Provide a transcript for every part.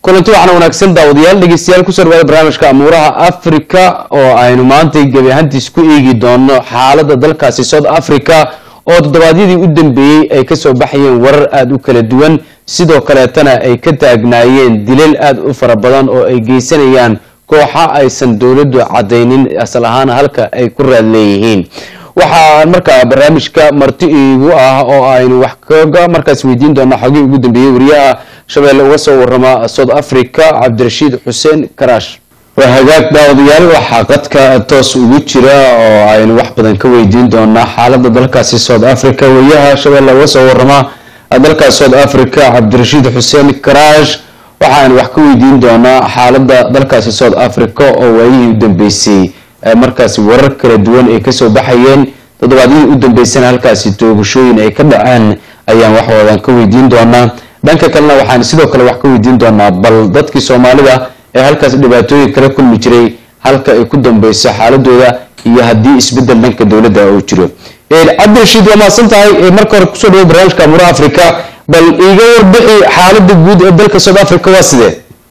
kulanti waxaana wanaagsan daawadayaal dhegeystayaal kusoo dhawaada barnaamijka amuuraha africa oo aynu maantay gebi ahaantiis ku eegi doono xaalada dalkaasi south africa oo toddobaadyadii u dambeeyey ay kasoo baxayeen warar aada u kala duwan sidoo kaleetana ay ka taagnaayeen dilal aada u fara badan oo ay geysanayaan kooxa aysan dowladdu cadaynin asal ahaan halka ay ku raad leeyihiin waxaa markaa barnaamijka marti iigu ah oo aynu wax kaga markaas weydiin doona xogii ugu dambeeyey wariyaha shabeelle uga soo warama south africa cabdirashiid xuseen karaash waa hagaag daawadayaal waxaa qadka toos ugu jira oo aynu wax badan ka weydiin doonaa xaalada dalkaasi south africa wariyaha shabeelle uga soo warama dalkaas south africa cabdirashiid xuseen karaash waxaaynu wax ka weydiin doonaa xaalada dalkaasi south africa oo waayihii u dambeysay markaasi warar kala duwan ay kasoo baxayeen toddobaadyadii u dambeysana halkaasi toogashooyin ay ka dhaceen ayaan wax wadan ka weydiin doonaa dhanka kalena waxaan sidoo kale wax ka weydiin doonaa bal dadkii soomaalida ee halkaas dhibaatooyin kala kulmi jiray halka ay ku dambeyso xaaladooda iyo haddii isbedel dhanka dowladda uu jiro cabdirashiid waa mahadsan tahay marka hore kusoo dhawo barnaamijka amuuraha africa bal iiga warbixi xaalada guud ee dalka south africa waa sidee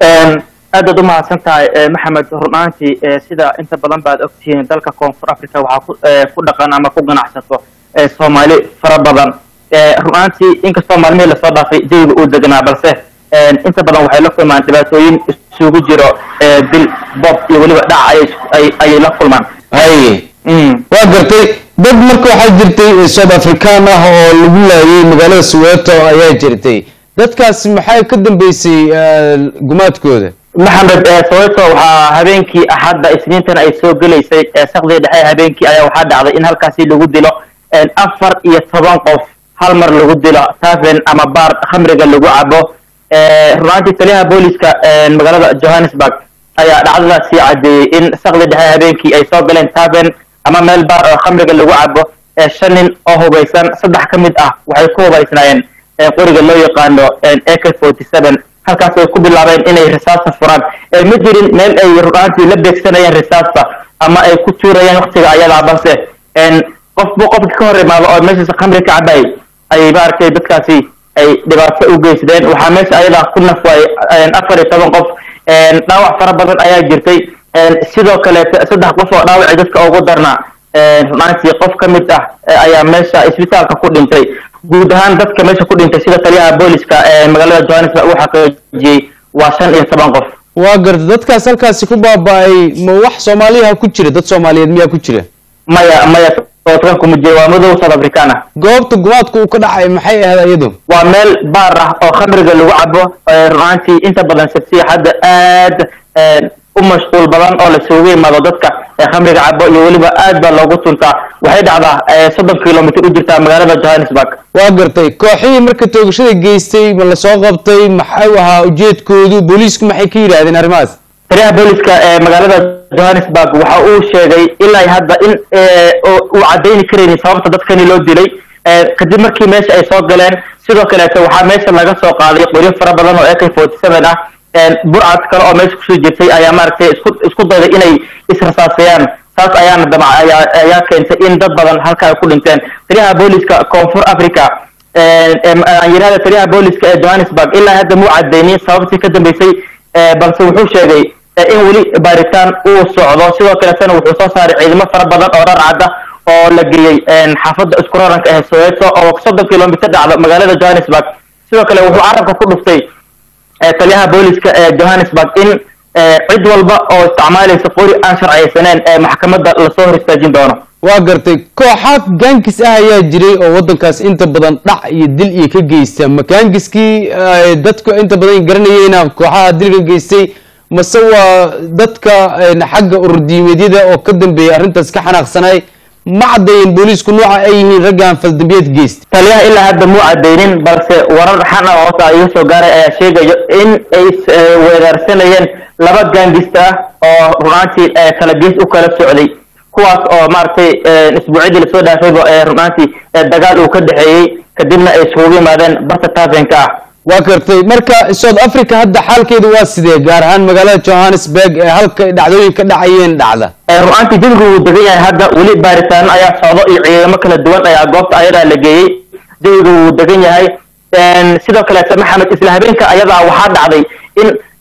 aad baad u mahadsan tahay maxamed runaantii sida inta badan baad ogtihiin dalka koonfur africa waxaa ku dhaqan ama ku ganacsato soomaali fara badan runaantii inkastoo maalmihii lasoo dhaafay jawiga uu deganaa balse inta badan waxay la kulmaan dhibaatooyin isugu jiro dil bob iyo weliba dhac ayay la kulmaan haye waa gartay dad marka waxaa jirtay south african ah oo lagu laayay magaalada soweto ayaa jirtay dadkaas maxay ka dambeysay gumaadkooda maxamed soweto waxaa habeenkii axadda isniintan ay soo gelaysay sakdii dhexe habeenkii ayaa waxaa dhacday in halkaasi lagu dilo afar iyo toban qof hal mar lagu dilo taven ama baar khamriga lagu cabo runaantii taliyaha booliska magaalada johannesburg ayaa dhacdadaasi caddeeyey in sakdii dhexe habeenkii ay soo galeen taven ama meel baar oo khamriga lagu cabo shan nin oo hubaysan saddex ka mid ah waxay ku hubaysnaayeen qoriga loo yaqaano ak forty seven halkaas ay ku bilaabeen inay risaasta furaan ma jirin meel ay runaantii la beegsanayeen risaasta ama ay ku tuurayeen waktiga ayadaa balse qofbu qofka ka hor imaado oo meeshaas khamri ka cabayay ayay maaragtay dadkaasi ay dhibaato u geysteen waxaa meesha ayadaa ku nafwaayay afar iyo toban qof dhaawac fara badan ayaa jirtay sidoo kaleete saddex qof oo dhaawaci dadka ugu darnaa runaantii qof ka mid ah ayaa meesha isbitaalka ku dhintay guud ahaan dadka meesha ku dhintay sida taliyaha booliska magaalada johannesburg uu xaqiijiyey waa shan iyo toban qof waa garta dadkaas halkaasi ku baaba-ay ma wax soomaaliyaha ku jira dad soomaaliyeed miyaa ku jira maya maya kuma jira waa madow south african ah goobta gumaadka uu ka dhacay maxay ahayd iyadu waa meel baar ah oo khamriga lagu cabo runaantii inta badan sabsiya hadda aad u mashquul badan oo lasugu yimaado dadka khamriga cabo iyo weliba aad baa loogu tuntaa waxay dhacdaa soddon kilomitr u jirtaa magaalada johannesburg waa gartay kooxihii marka toogashada geystay ma lasoo qabtay maxau ahaa ujeedkoodu booliisku maxay ka yidhaahdeen arrimahaas taliyaha booliska ee magaalada johannesburg waxa uu sheegay ilaa hadda in uu caddayni karaynin sababta dadkani loo dilay kadib markii meesha ay soo galeen sidoo kaleeto waxaa meesha laga soo qaaday qoryo fara badan oo ak forty seven ah burcad kale oo meesha kusoo jirtay ayaa maaragtay isku isku dayday inay israsaasayaan taas ayaana damac ayaa ayaa keentay in dad badan halka ay ku dhinteen taliyaha booliska koonfur africa aan yidhahda taliyaha booliska ee johannesburg ilaa hadda muu cadeynin sababtii ka dambeysay balse wuxuu sheegay in weli baaritaan uu socdo sidoo kaleetana wuxuu soo saaray ciidamo fara badan oo dhar cadda oo la geeyey xaafadda isku raranka ee soweto oo soddon kilomitr dhacda magaalada johannesburg sidoo kale wuxuu carabka ku dhuftay taliyaha booliska ee johannesburg in cid walba oo isticmaalaysa qori aan sharciyeysaneen ee maxkamadda lasoo hor istaajin doono waa gartay kooxa gaangis ah ayaa jiray oo waddankaas inta badan dhac iyo dil iyo ka geysta ma gaangiskii dadku inta badan garanayeyna kooxaha dilka geystay mase waa dadka xagga ururdiimeedyada oo ka dambeeyay arrintaas ka xanaaqsanay ma caddeeyeen booliisku nooca ay yihiin raggan faldambiyeed geysta taliyaha ilaa hadda muu cadeynin balse warar xan ah hoota iga soo gaaray ayaa sheegayo in ay weeraarsanayeen laba gaangista ah oo runaantii kala gees u kala socday kuwaas oo maaragtay isbuucyadii lasoo dhaafayba ee runaantii dagaal uu ka dhexeeyey kadibna ay isugu yimaadeen barta tavenka ah waa gartay marka south africa hadda xaalkeedu waa sidee gaar ahaan magaalada johannesburg ee halka dhacdooyin ka dhacayeen dhacda runaantii jawigu wuu degan yahay hadda weli baaritaano ayaa socdo iyo ciidamo kala duwan ayaa goobta ayadaa la geeyey jawigu wuu degan yahay sidoo kaleete maxamed isla habeenka ayadaa waxaa dhacday in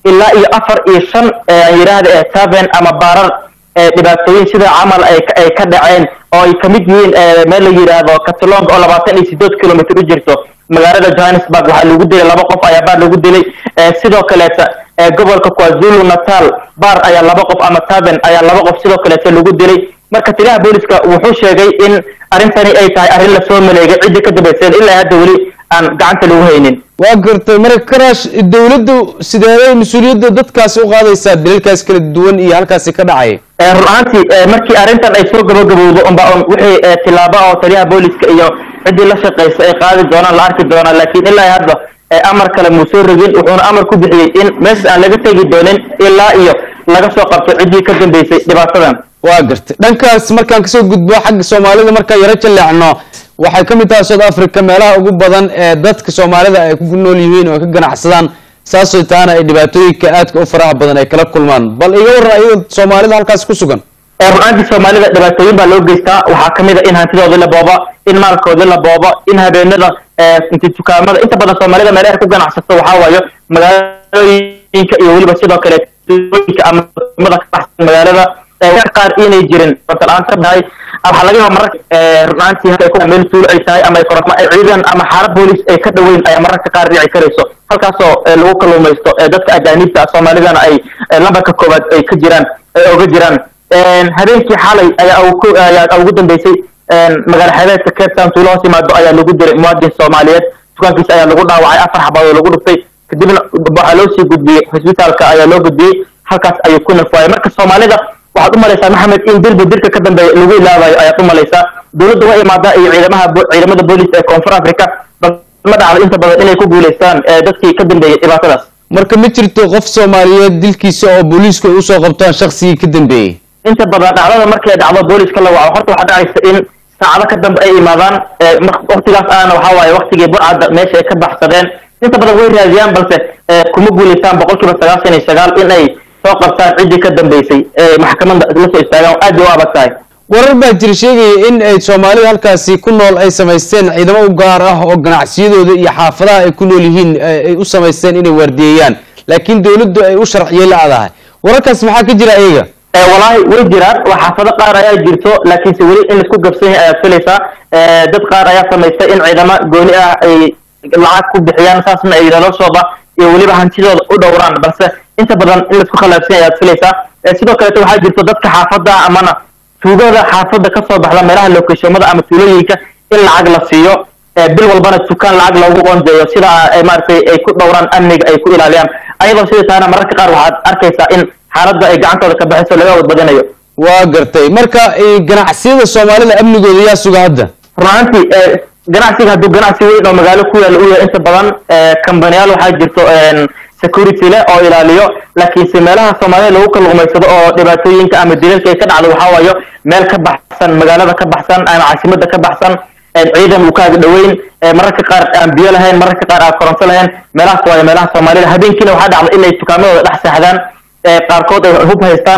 ilaa iyo afar iyo shan aan yidhaahda ee taven ama baarar dhibaatooyin sida camal ay ay ka dhaceen oo ay kamid yihiin meel la yidhaahdo catalong oo labaatan iyo sideed kilomitr u jirto magaalada johannesburg waxaa lagu dilay laba qof ayaa baar lagu dilay sidoo kaleeta gobolka kwazulu natal baar ayaa laba qof ama taven ayaa laba qof sidoo kaleeta lagu dilay marka taliyaha booliska wuxuu sheegay in arrintani ay tahay arrin lasoo maleegay ciddii ka dambayseen ilaa hadda weli aan gacanta lagu haynin waa gartay marka karaash dowladdu sideeday mas-uuliyadda dadkaasi u qaadaysaa dalalkaas kala duwan iyo halkaasi ka dhacay run ahaantii markii arrintan ay soo gabagabowdo unba un wixii tilaabo oo taliyaha booliska iyo ciddii la shaqaysa ay qaadi doonaan la arki doonaan laakiin ilaa hadda amar kale muu soo rogin wuxuuna amar ku bixiyey in meeshas aan laga tegi doonin ilaa iyo laga soo qabto ciddii ka dambeysay dhibaatadan waa gartay dhankaas markaan kasoo gudbo xagga soomaalida markaan yaro jaleecno waxay ka mid tahay south africa meelaha ugu badan ee dadka soomaalida ay ku nool yihiin oo ay ka ganacsadaan saasoo taana ay dhibaatooyinka aadka u faraha badan ay kala kulmaan bal iga warran ayada soomaalida halkaas ku sugan run-aantii soomaalida dhibaatooyin baa loo geystaa waxaa kamid a in hantidoodii la booba in maalkoodii la booba in habeenada inti dukaamada inta badan soomaalida meelaha ku ganacsato waxaa waayo magaalooyinka iyo weliba sidoo kale tuulooyinka ama mada ka baxsan magaalada qaar inay jirin la-aan ka tahay waxaa laga yaaba mararka run-aantii halka meel tuulo ay tahay ama ciidan ama xaalad boolis ay ka dhoweyn ayaa mararka qaar dhici karayso halkaasoo lagu kaluumaysto dadka ajaaniibta soomaalidana ay lambarka koowaad ay ka jiraan ay oga jiraan habeenkii xalay ayaa ayaa ugu dambeysay magaala xeebeedka cape town tuulo hoos yimaado ayaa lagu diray muwaadin soomaaliyeed dukaankiisa ayaa lagu dhaawacay afar xabadood lagu dhuftay kadibna waxaa loo sii gudbiyey hosbitaalka ayaa loo gudbiyey halkaas ayuu ku nafwaayay marka soomaalida waxaad u malaysaa maxamed in dilba dilka ka dambeeya lagu ilaabayo ayaad u malaysaa dowladda waa imaadaa iyo ciidamaha ciidamada booliis ee koonfur africa bal ma dhacdo inta badan inay ku guulaystaan dadkii ka dambeeyey dhibaatadaas marka ma jirto qof soomaaliyeed dilkiisa oo booliisku ay usoo qabtaan shaksigii ka dambeeyey inta badan dhacdada markay dhacdo booliska la waco horta waxaa dhacaysa in saacado ka dambe ay imaadaan waktigaas aana waxaa waaye waktigii burcadda meesha ay ka baxsadeen inta badan way raadiyaan balse kuma guulaystaan boqol kiiba sagaashan iyo sagaal in ay soo qabtaan ciddii ka dambeysay maxkamadda la soo istaagaan aad bay u adag tahay warar baa jira sheegaya in ay soomaalida halkaasi ku nool ay samaysteen ciidamo u gaar ah oo ganacsiyadooda iyo xaafadaha ay ku nool yihiin ay u samaysteen inay waardiyeeyaan laakiin dowladdu ay u sharciye la-dahay wararkaas maxaa ka jira iyaga walaahi way jiraan waa xaafado qaar ayaa jirto laakiinse weli in laisku gabsan yahay ayaad filaysaa dad qaar ayaa samaystay in ciidamo gooni ah ay lacag ku bixiyaan saasna ay noloshooda iyo weliba hantidooda u dhowraan balse inta badan in laisku khilaafsan yahay ayaad filaysaa sidoo kaleeto waxaa jirto dadka xaafada amana tuugada xaafada kasoo baxda meelaha lookeshomada ama tuulooyinka in lacag la siiyo bil walbana dukaan lacag loogu qoondeeyo sida maaragtay ay ku dhowraan amniga ay ku ilaaliyaan ayadoo sida taana mararka qaar waxaad arkaysaa in xaaladda ay gacantooda ka baxayso laga wadbadinayo waa gartay marka ganacsiyada soomaalida amnigooda yaa suga hadda runaantii ganacsiga hadduu ganacsi weyn oo magaalo ku yaalla u yahay inta badan kambaniyaal waxaa jirto security leh oo ilaaliyo laakiinse meelaha soomaalida lagu kaluumaysado oo dhibaatooyinka ama dilalka ay ka dhacdo waxaa waayo meel ka baxsan magaalada ka baxsan ama caasimada ka baxsan ciidan uu kaaga dhoweyn mararka qaar aan biyo lahayn mararka qaar aan koronto lahayn meelahaas waayo meelaha soomaalida habeenkiina waxaa dhacda inay dukaamadooda dhex seexdaan qaarkood ay hub haystaan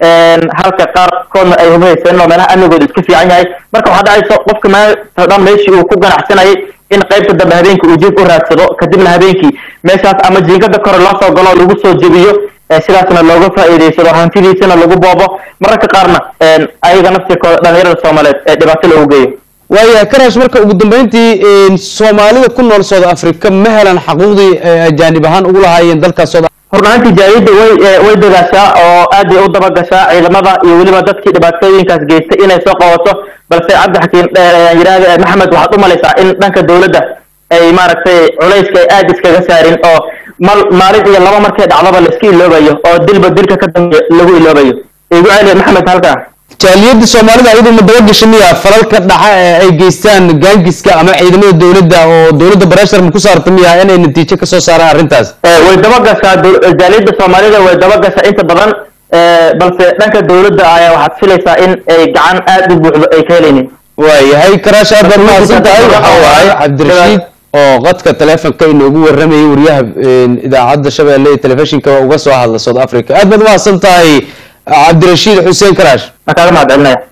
halka qaarkoodna ay hub haysteen oo meelaha amnigooda iska fiican yahay marka waxaa dhacayso qofka maanta dhan meeshii uu ku ganacsanayay in qaybta dambe habeenkii uu jib u raadsado kadibna habeenkii meeshaas ama jiingada kore loo soo galo lagu soo jebiyo sidaasna looga faa'iidaysado hantidiisana lagu boobo mararka qaarna ayaga naftirkooda dhalinyarada soomaaliyeed ee dhibaato loogu geeyo waayahay karash marka ugu dambeyntii soomaalida ku nool south africa ma helan xaquuqdii ajaanib ahaan ugu lahaayeen dalkaas south hornaantii jaariyadda way way dagaashaa oo aad bay u dabagashaa ciidamada iyo weliba dadkii dhibaatooyinkaas geystay inay soo qabato balse cabdixakiin yidhaahda maxamed waxaad u malaysaa in dhanka dowladda ay maaragtay culayska ay aad iskaga saarin oo mal maalin iyo laba markay dhacdaba laiska iloobayo oo dilba dilka ka dambeeya lagu iloobayo igu celiya maxamed halkaa jaaliyadda soomaalida iyadu ma dabagasha miya falalka dhaca ee ay geystaan gaangiska ama ciidamada dowladda oo dowladda bareshar ma ku saarta miya inay natiijo kasoo saaraan arrintaas way dabagashaa jaaliyadda soomaalida way dabagashaa inta badan balse dhanka dowladda ayaa waxaad filaysaa in ay gacan aad u buuxdo ay ka helaynin waayahay karaash aad baad mahadsan tahay waxa waaye cabdirashiid oo qadka taleefonka inoogu waramayay wariyaha idaacadda shabeelle ee telefishinka uga soo hadla south africa aad baad mahadsan tahay cabdirashiid xuseen karaash waan kaaga mahad celinaya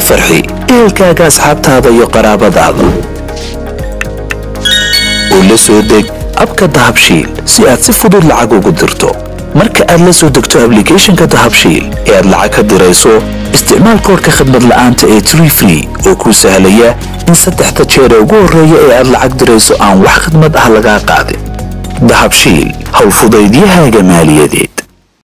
farxi ehelkaaga asxaabtaada iyo qaraabadaada oo la soo deg abka dahabshiil si aad si fudud lacag ugu dirto marka aad la soo degto ablicathonka dahabshiil ee aad lacag ka dirayso isticmaal koorka khadmad la'aanta ee tree free oo kuu sahlaya in saddexda jeer ee ugu horreeya ee aad lacag dirayso aan wax khadmad ah lagaa qaadin dahabshiil howlfudaydiyahaaga maaliyadeed